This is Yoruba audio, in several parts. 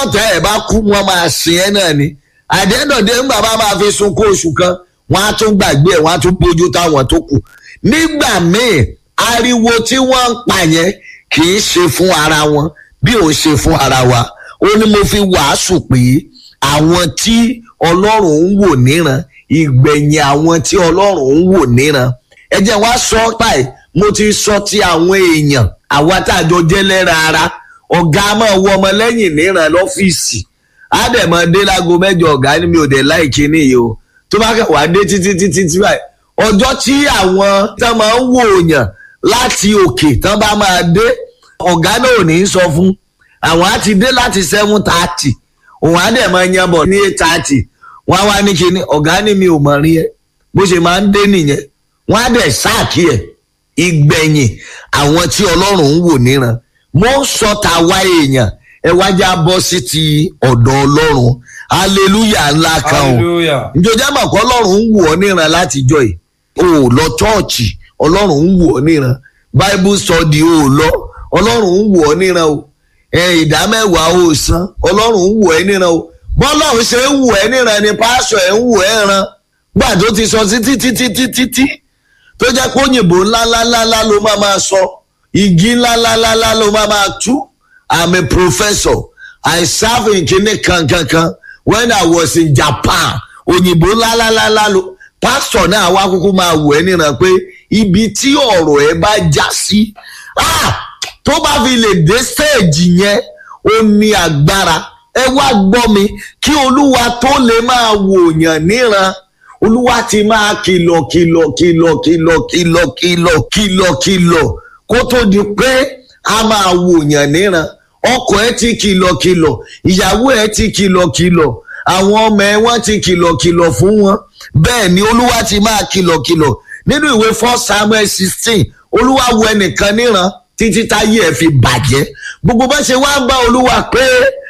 tọ́tẹ̀ ẹ̀ bá kú wọn máa sìn ẹ́ náà ni àdéhùndé ńgbà bá máa fi sunkún oṣù kan wọn á tún gbàgbé ẹ̀ wọn á tún bójú táwọn tó kù nígbà míì ariwo tí wọ́n ń pa yẹn kì í ṣe fún ara wọn bí ò ń ṣe fún ara wa ó ní mo fi wàásù pé àwọn tí ọlọ́run ń wò níran ìgbẹ̀yìn àwọn tí ọlọ́run ń wò níran ẹ jẹ́ wá sọ báyìí mo ti sọ ti àwọn èèyàn àwa tá a jọ jẹ́ lẹ́ra ara ọ̀gá máa wọ ọmọ lẹ́yìn níran lọ́fíìsì àdèmọdé lágo mẹ́jọ ọ̀gá ni mi ò dé láìkí nìyí o tó bá kẹ wá dé títí títí tí báyìí ọjọ́ tí àwọn tán máa ń wò yàn láti òkè tán bá máa dé ọ̀gá náà ò ní í sọ fún àwọn á ti dé láti seven thirty òun á dẹ̀ máa yan bọ̀ ní eight thirty wọ́n á wá ní kíní ọ̀gá ni mi ò mọ̀ rí ẹ bó ṣe máa ń dé nìyẹn wọ́n á dẹ̀ sáàkì ẹ̀ ìgbẹ̀yìn àwọn tí ọlọ́run ń wò níran mo ń sọ tàwa èèyàn ẹ wájà bọ́ sí ti ọ̀dọ̀ ọlọ́run hallelujah ńlá kan o hallelujah njọjá mọ̀ kọ́ ọlọ́run ń wò ọ́ níran látijọ́ yìí o ò lọ chọ́ọ̀chì ọlọ́run ń wò ọ́ níran bible study o ò lọ ọlọ́run ń wò ọ́ níran o ẹ ìdámẹ́wàá o ò san ọlọ́run ń wò ẹ́ níran o bọ́lọ́run ṣe ń wò ẹ́ níran ni pásọ̀ ẹ̀ ń wò ẹ́ ran gbà tó ti sọ sí títí títí títí tó jẹ́ pé òyìnbó ńláńláńlá ló máa máa sọ igi ńláńláńlá ló máa máa tú i'm a professor i serve in kini kankankan when i was in japan òyìnbó ńláńláńlá ló pásítọ̀ náà wá kúkú máa wò ẹ́ níran pé ibi tí ọ̀rọ̀ ẹ bá já sí ah, tó bá fi lè dé stéèjì yẹn ó ní agbára ẹ wá gbọ́ mi kí olúwa tó lè máa wòyàn níran olúwa ti máa kìlọ̀ kìlọ̀ kìlọ̀ kìlọ̀ kìlọ̀ kìlọ̀ kìlọ̀ kìlọ̀ kó tó di pé a máa wòyàn níran ọkọ ẹ ti kìlọ̀ kìlọ̀ ìyàwó ẹ ti kìlọ̀ kìlọ̀ àwọn ọmọ ẹ wọ́n ti kìlọ̀ kìlọ̀ fún wọn bẹ́ẹ̀ ni olúwa ti máa kìlọ̀ kìlọ̀ nínú ìwé first samuel sixteen olúwa wo ẹnìkan níran títí táyé ẹ fi bàjẹ́ gbogbo bá ṣe wá ń bá olúwa pé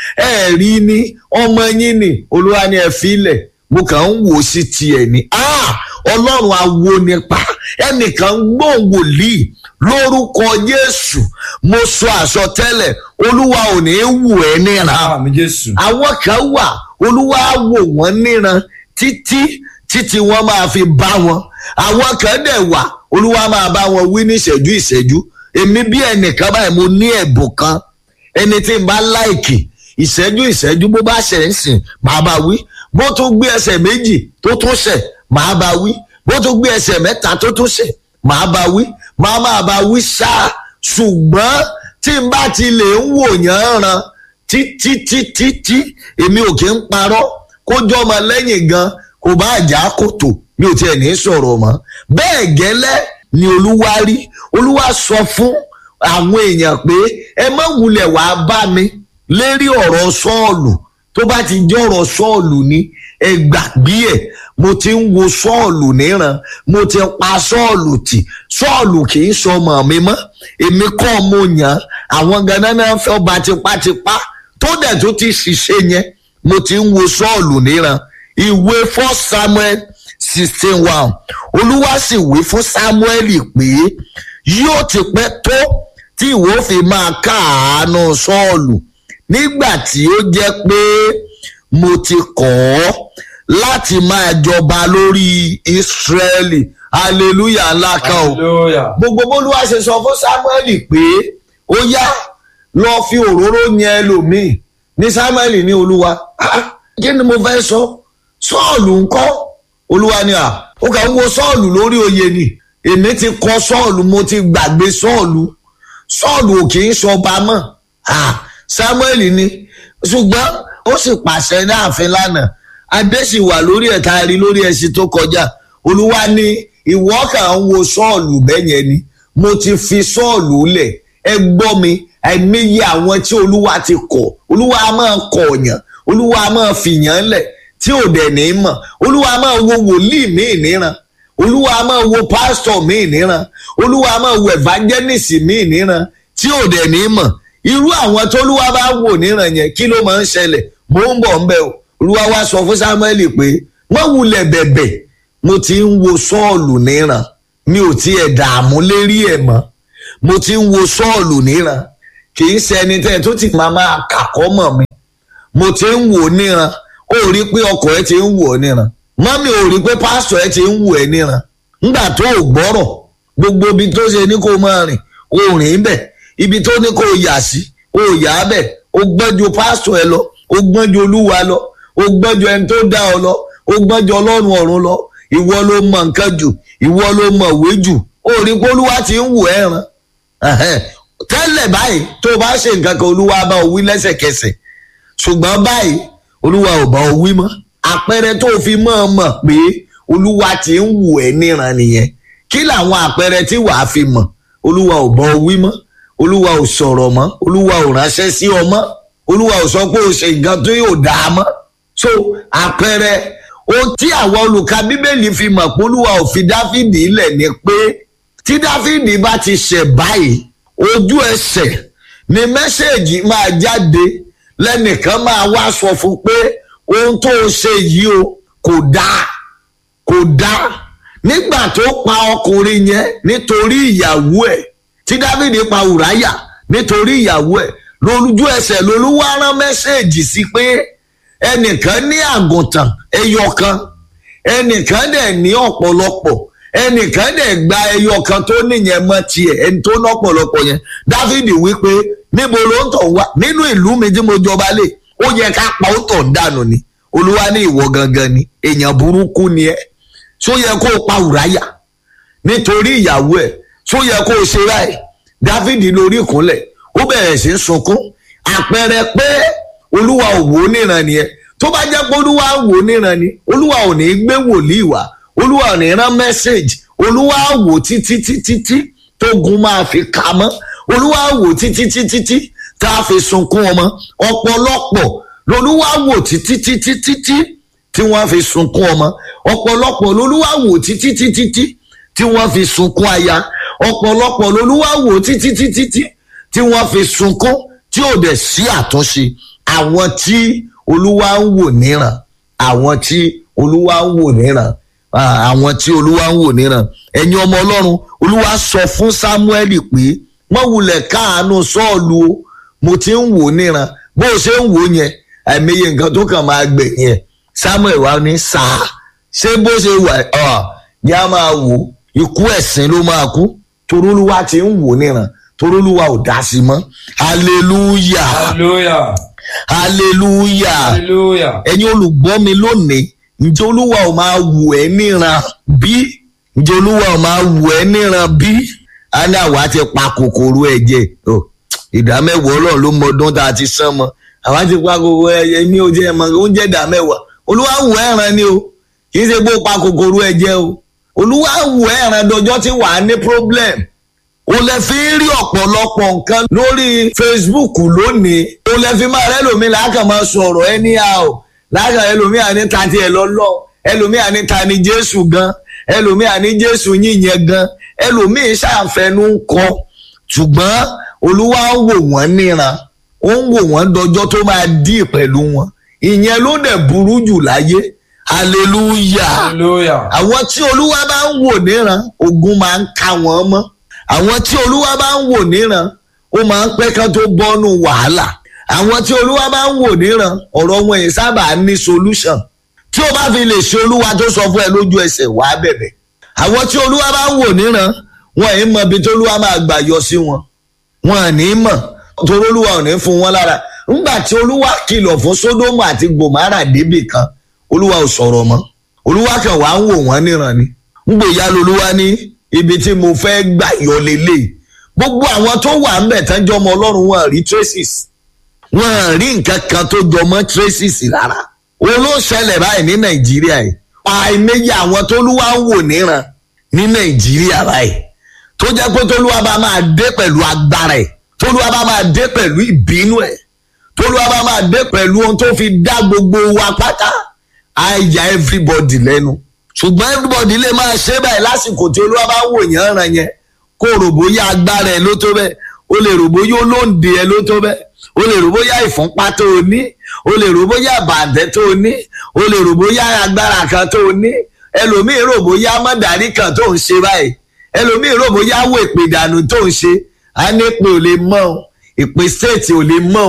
ẹ rí ni ọmọ yín ni olúwa ni ẹ fi ilẹ̀ mo kàn ń wò sí tiẹ̀ ni Ah! ọlọ́run awo nípa ẹnìkan ń gbóhùn wòlíì lórúkọ jésù mo sọ àsọtẹ́lẹ̀ olúwa ò ní í wù ẹ́ níran àmì jésù àwọn kan wà olúwa á wò wọ́n níran títí títí wọ́n máa fi bá wọn àwọn kan dẹ̀ wà olúwa máa bá wọn wí ní ìṣẹ́jú ìṣẹ́jú èmi bí ẹnìkan báyìí mo ní ẹ̀bùn kan ẹni tí n bá láìkì ìṣẹ́jú ìṣẹ́jú bó bá ṣẹ̀ ń sìn máa bá wí bó tún gbé ẹsẹ̀ méjì tó tún ṣẹ̀ máa bá wí bó tún gbé ẹsẹ̀ mẹ́ta tó tún ṣẹ̀ máa bá wí máa máa bá wí ṣáá ṣùgbọ́n tí n bá ti lè ń wò yàn ran títí títí tí èmi ò kí ń parọ́ kójọ́ ọmọ lẹ́yìn gan kò bá jà kòtò mi ò tiẹ̀ ní sọ̀rọ̀ mọ́ bẹ́ẹ̀ gẹ́lẹ́ ni olúwa rí olúwa sọ fún àwọn èèyàn pé ẹ má wulẹ̀ wàá bá mi lérí ọ̀rọ̀ sọ́ọ̀lù tó bá ti jẹ́ ọ̀rọ̀ sọ́ọ̀lù ni ẹ gbàgbé ẹ̀ mo ti ń wo sọ́ọ̀lù níran mo ti pa sọ́ọ̀lù tì sọ́ọ̀lù kì í sọmọ mi mọ́ èmi kọ́ mo yàn án àwọn ganan náà fẹ́ ọba tipátipá tó dẹ̀ tó ti ṣiṣẹ́ yẹn mo ti ń wo sọ́ọ̀lù níran ìwé first samuel sixteen one olúwa sì wí fún samuel pé yóò ti pẹ́ tó tí ìwọ fi máa káàánú sọ́ọ̀lù nígbà tí ó jẹ́ pé mo ti kọ̀ ọ́ láti máa jọba lórí ìsírẹ́lì hallelujah ńlá kan o hallelujah gbogbo bólúwa ṣe sọ fún samuel pé ó yá lọ fi òróró yẹn ẹlòmíì ní samuel ní olúwa "Ah, kí ni mo fẹ́ sọ sọ́ọ̀lù ńkọ́ olúwa ni à ó kà ń wo sọ́ọ̀lù lórí oyè ni èmi ti kọ sọ́ọ̀lù mo ti gbàgbé sọ́ọ̀lù sọ́ọ̀lù ò kì í sọba mọ́ Ah, samuel ni ṣùgbọ́n ó sì pàṣẹ ní ààfin lánàá adé sì wà lórí ẹ̀ tá a rí lórí ẹṣin tó kọjá olúwa ní ìwọ kàn ń wo sọ́ọ̀lù bẹ́yẹn ni mo ti fi sọ́ọ̀lù lẹ̀ ẹ gbọ́ mi àìmọye àwọn tí olúwa ti kọ̀ olúwa á máa kọ̀ ọ̀yàn olúwa á máa fìyàn lẹ̀ tí ò dẹ̀ ní mọ̀ olúwa á máa wo wòlíì míì níran olúwa á máa wo pásítọ̀ míì níran olúwa á máa wo evangelist míì níran tí ò dẹ̀ ní mọ̀ irú àwọn tólúwa bá wò níran yẹn kí ló máa ń ṣẹlẹ̀ mò ń bọ̀ ń bẹ̀ o olúwa wá sọ fún samuel pé wọ́n wulẹ̀ bẹ̀bẹ̀ mo ti ń wo sọ́ọ̀lù níran mi ò tiẹ̀ dààmú lérí ẹ̀ mọ́ mo ti ń wo sọ́ọ̀lù níran kì í ṣe ẹni tẹ́ tó ti máa máa kàkọ́ mọ̀ mi mo ti ń wò níran ó rí pé ọkọ ẹ ti ń wò ọ́ níran mọ́mí ò rí pé pásítọ̀ ẹ ti ń wò ẹ́ níran nígbà tó o gbọ́rọ̀ gbogbo ibi tó ṣe ní kó o máa rìn o rìn bẹ̀ ibi tó ní kó o yà sí o yà á bẹ̀ o gbọ́n ju pásítọ̀ ẹ lọ o gbọ́n ju olúwa lọ o gbọ́n ju ẹni tó dá ọ lọ o gbọ́n ju ọlọ́run ọ̀run lọ ìwọ ló mọ nǹkan jù ìwọ ló mọ ìwé jù o rí pé olúwa ti ń wò ẹ́ ràn tẹ́lẹ̀ báyìí tó o bá ṣe nǹkan kan olúwa bá o wí lẹ́sẹ̀kẹsẹ̀ ṣùgbọ́n báyìí olúwa ò bá o wí mọ́ àpẹẹrẹ tó o fi mọ̀ ọ́ mọ̀ pé olúwa ti ń wù ẹ́ níran nìyẹn kí làwọn àpẹẹrẹ tí wàá fi mọ̀ olúwa ò bá o wí mọ́ olúwa ò sọ̀rọ̀ mọ́ olúwa ò ránṣẹ́ sí ọ mọ́ olúwa ò sọ pé o ṣe nǹkan tó yóò dáa mọ́ so àpẹẹrẹ ohun tí àwọn olùka bíbélì fi mọ̀ pé olúwa ò fi dáfídì lẹ̀ ni pé tí dáfídì bá ti ṣẹ̀ báyìí ojú ẹsẹ̀ ni mẹ́sẹ̀gì máa jáde lẹ́nìkan máa wá sọ fún pé ohun tó o ṣe yìí o kò dáa kò dáa nígbà tó pa ọkùnrin yẹn nítorí ìyàwó ẹ̀ tí dávidi pa ùráyà nítorí ìyàwó ẹ̀ lójú ẹsẹ̀ lolúwa rán mẹ́sẹ̀gì sí pé ẹnìkan ní àgùntàn ẹyọ kan ẹnìkan dẹ̀ ní ọ̀pọ̀lọpọ̀ ẹnìkan dẹ̀ gba ẹyọ kan tó níyẹn mọ́ tiẹ̀ ẹni tó ná ọ̀pọ̀lọpọ̀ yẹn dávidi wípé níbo ló ń tọ̀ wá nínú ìlú mi tí mo jọba lé ó yẹ ká pa ó tọ̀ dànù ni olúwa ní ìwọ gangan ni èèyàn burúkú ni ẹ tó yẹ kó o pa ùráyà nítorí ìyàwó ẹ tó yẹ kó o ṣe ráì dávidi lórí ìkúnlẹ̀ ó bẹ̀rẹ̀ sí í sunkún àpẹẹrẹ pé olúwa ò wò ó níran nìyẹn tó bá jẹ́ pé olúwa wò ó níran ni olúwa ò ní gbé wòlíì wá olúwa ò ní rán mẹ́sẹ̀gì olúwa wò títí títí tí tógun máa fi kà mọ́ olúwa wò títí títí tí tá a fi sunkún ọmọ ọ̀pọ̀lọpọ̀ lolúwa wò títí títí títí tí wọ́n fi sunkún ọmọ ọ̀pọ̀lọpọ̀ lolúwa wò títí títí tí tí wọ́n fi sunkún aya ọ̀pọ̀lọpọ̀ lolúwa wò títí títí tí tí wọ́n fi sunkún tí ò dẹ̀ sí àtúnṣe àwọn tí olúwa ń wò níran àwọn tí olúwa ń wò níran àwọn tí olúwa ń wò níran ẹ̀yin ọmọ ọlọ́run olúwa sọ fún sámúẹ́lì pé wọ́n wulẹ̀ káàánú sọ́ọ̀lù o mo ti ń wò níran bó o ṣe ń wò yẹn àìmọye nǹkan tó kàn máa gbẹ̀ yẹn samuel wà ní sáà ṣé bó ṣe wà ọ́ ní a máa wò ikú ẹ̀sìn ló máa kú torí olúwa ti ń wò níran torí olúwa ò dá sí mọ́ hallelujah hallelujah hallelujah hallelujah ẹ̀yin olùgbọ́ mi lónìí ǹjẹ́ olúwa ò máa wò ẹ́ níran bí ǹjẹ́ olúwa ò máa wò ẹ́ níran bí a ní àwa ti pa kòkòrò ẹ̀jẹ̀ o ìdá mẹ́wàá ọlọ́run ló mọ ọdún tá a ti sán mọ́ àwa ti pa kòkòrò ẹ̀jẹ̀ ní oúnjẹ ẹ̀mọ́ oúnjẹ ìdá mẹ́wàá olúwa wò ẹ́ ràn ni o kì í ṣe pé ó pa kòkòrò ẹ̀jẹ̀ o olúwa wò ẹ́ ràn dọjọ́ tí wàá ní problem o lè fi ń rí ọ̀pọ̀lọpọ̀ nǹkan lórí facebook lónìí o lè fi máa rẹ́ lómi láàkàn máa sọ̀rọ̀ anyhow láàkàn ẹlòmíì àní ta tiẹ̀ lọ́lọ́ ẹlòmíì àní ta ni jésù gan ẹlòmíì àní jésù yìnyẹn gan ẹlòmíì ṣàfẹnú ń kọ ṣùgbọ́n olúwa ń wò wọ́n níran ó ń wò wọ́n dọjọ́ tó máa dí pẹ̀lú wọn ìyẹn ló dẹ̀ burú jù láyé hallelujah hallelujah àwọn tí olúwa bá ń wò níran ogun máa ń ká wọn mọ́ àwọn tí olúwa bá ń wò níran ó máa ń pẹ́ kán tó bọ́nú wàhálà àwọn tí olúwa bá ń wò níran ọ̀rọ̀ wọn yìí sábà ní solution tí o bá fi lè ṣe olúwa tó sọ fún ẹ lójú ẹsẹ̀ wàá bẹ̀bẹ̀ àwọn tí olúwa bá ń wò níran wọn yìí mọ ibi tí olúwa máa gbà yọ sí wọn wọn à ní mọ̀ torí olúwa ò ní fún wọn lára ńgbà tí olúwa kìlọ̀ fún sódómù àti gòmárà débì kan olúwa ò sọ̀rọ̀ mọ́ olúwa kan wàá ń wò wọ́n níran ni ńgbòyà lolúwa ní ibi tí mo fẹ́ gbà yọ lélẹ̀ gbogbo àwọn tó wà ńbẹ̀ tán jọ ọmọ ọlọ́run wọn rí traces wọn rí nǹkan kan tó jọ mọ́ traces rárá òun ló ṣẹlẹ̀ báyìí ní nàìjíríà yìí àìmọye àwọn tó lúwa ń wò níran ní nàìjíríà báyìí tó jẹ́ pé tólúwa bá máa dé pẹ̀lú agbára ẹ̀ tólúwa bá máa dé pẹ̀lú ìbínú ẹ̀ tólúwa bá máa dé pẹ̀lú ohun tó fi dá gbogbo wa pátá á ya everybody lẹ́nu ṣùgbọ́n everybody lè máa ṣe báyìí lásìkò tí olúwa bá wò yàn ràn yẹn kó rò bóyá agbára ẹ ló tó bẹ́ẹ̀ o lè rò bóyá olóǹde ẹ ló tó bẹ́ẹ̀ o lè rò bóyá ìfúnpá tó o ní o lè rò bóyá bàǹtẹ́ tó o ní o lè rò bóyá agbára kan tó o ní ẹlòmíì rò bóyá mọ́dàrí kan tó ń ṣe báyìí ẹlòmíì rò bóyá wò ìpè ìdànù tó ń ṣe á ní pé ò lè mọ̀ ọ́ ìpè stéètì ò lè mọ̀ ọ́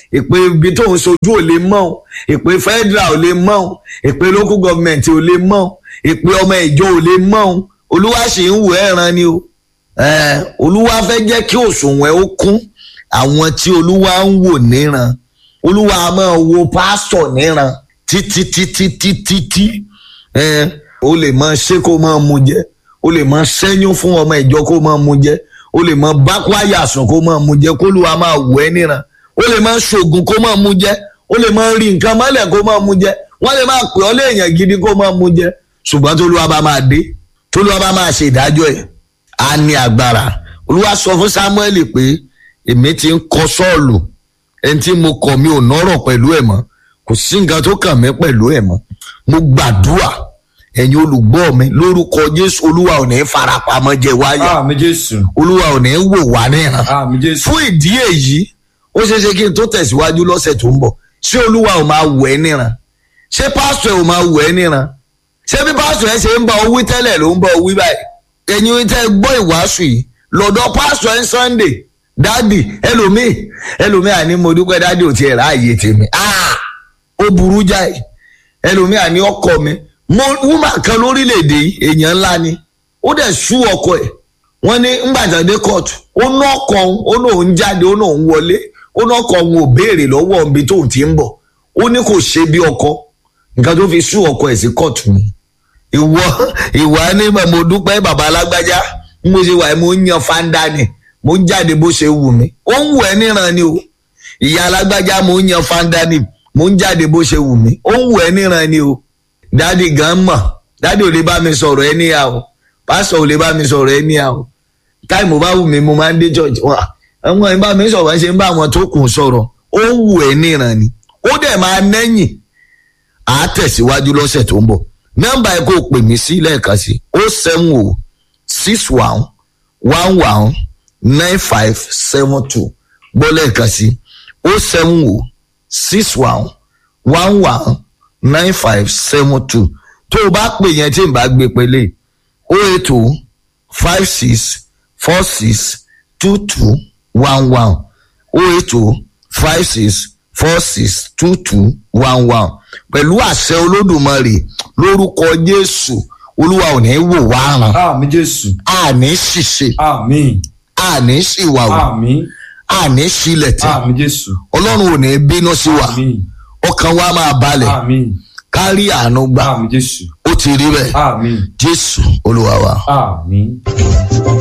ìpè ibi tó ń sojú ò lè mọ̀ ọ́ ìpè federal ò lè mọ̀ ọ́ ìpè local government ò lè mọ̀ ọ́ ìpè ọmọ ìjọ ò lè mọ̀ ọ́ olúwa sì ń wò ẹ̀ràn ni o Eh, olúwa fẹ́ jẹ́ kí òṣùwọ̀n ó kún àwọn tí olúwa ń wò níran olúwa a máa wo pásítọ̀ níran títí títí títí tí Eh, o lè máa ṣe kó máa mu jẹ o lè máa ṣẹ́yún fún ọmọ ìjọ kó máa mu jẹ o lè máa bá kwaya sùn kó máa mu jẹ kó olúwa máa wò ẹ́ níran o lè máa ṣoògùn kó máa mu jẹ o lè máa rí nǹkan mọ́lẹ̀ kó máa mu jẹ wọ́n lè máa pè ọ́ léèyàn gidi kó máa mu jẹ ṣùgbọ́n tólúwa bá máa dé tólúwa bá máa ṣe ìdájọ́ ẹ̀ á ní agbára olúwa sọ fún samuel pé èmi ti ń kọ sọ́ọ̀lù ẹni tí mo kọ̀ mi ò nọ́rọ̀ pẹ̀lú ẹ̀ mọ́ kò sí nǹkan tó kàn mí pẹ̀lú ẹ̀ mọ́ mo gbàdúrà ẹ̀yin olùgbọ́ mi lórúkọ jésù olúwa ò ní farapamọ́ jẹ wáyà Àmì Jésù. olúwa ò ní wò wá níran Àmì Jésù. fún ìdí èyí ó ṣeé ṣe kí n tó tẹ̀síwájú lọ́sẹ̀ tó ń bọ̀ ṣé olúwa ò máa wò ẹ́ níran ṣé pásítọ̀ ẹ̀ ò máa wò ẹ́ níran ṣé bí pásítọ̀ ẹ̀ ṣe ń bá ọ wí tẹ́lẹ̀ ló ń bá ọ wí báyìí ẹ̀yin tẹ́ gbọ́ ìwàásù yìí lọ́dọ̀ pásítọ̀ ẹ̀ ń sunday dádì ẹlòmíì ẹlòmíì àní mo dúpẹ́ dádì ò tiẹ̀ ráàyè tèmi Ah! ó burú jáì ẹlòmíì àní ọkọ mi mo wúmà kan lórílẹ̀‐èdè yìí èèyàn ńlá ni ó dẹ̀ sú ọkọ ẹ̀ wọ́n ní ńgbàjáde kóòtù ó ná ọkọ òun ó ná òun jáde ó ná òun wọlé ó ná ọkọ òun ò béèrè lọ́wọ́ ibi tóun ti ń bọ̀ ó ní kò ṣe bí ọkọ nǹkan tó fi sú ọkọ ẹ̀ sí kóòtù ni ìwọ ìwà ní mo dúpẹ́ bàbá alágbájá bí mo ṣe wà mo ń yan fanda ni mo ń jáde bó ṣe wù mí ó ń wù ẹ́ níran ni o ìyá alágbájá mo ń yan fanda ni mo ń jáde bó ṣe wù mí ó ń wù ẹ́ níran ni o dádì gan mọ̀ dádì ò lè bá mi sọ̀rọ̀ ẹ níyà o pásítọ̀ ò lè bá mi sọ̀rọ̀ ẹ níyà o táìmù bá wù mí mo máa ń dé church wa àwọn ìbá mi sọ̀rọ̀ ṣe ń bá àwọn tó kù sọ̀rọ̀ ó ń wù ẹ́ níran ni ó dẹ̀ máa nẹ́yìn à á tẹ̀síwájú lọ́sẹ̀ tó ń bọ̀ nọ́mbà ẹ̀ kó o pè mí sí lẹ́ẹ̀kan sí o seven o six one one one nine five seven two gbọ́ lẹ́ẹ̀kan sí o seven o six one one one nine five seven two tó o bá pè yẹn tí n bá gbé pélé o eight o five six four six two two one one o eight o five six four six two two one one pẹ̀lú àṣẹ olódùmarè lórúkọ jésù olúwa ò ní wò wá ràn Àmì Jésù. àní ṣìṣe Àmì. àní ṣìwàwò Àmì. àní ṣílẹ̀tẹ̀ Àmì Jésù. ọlọ́run ò ní bínú sí wa Àmì. ọkàn wa máa balẹ̀ Àmì. kárí àánú gbà Àmì Jésù. ó ti rí bẹ́ẹ̀ Àmì. jésù olúwa wa. Àmì.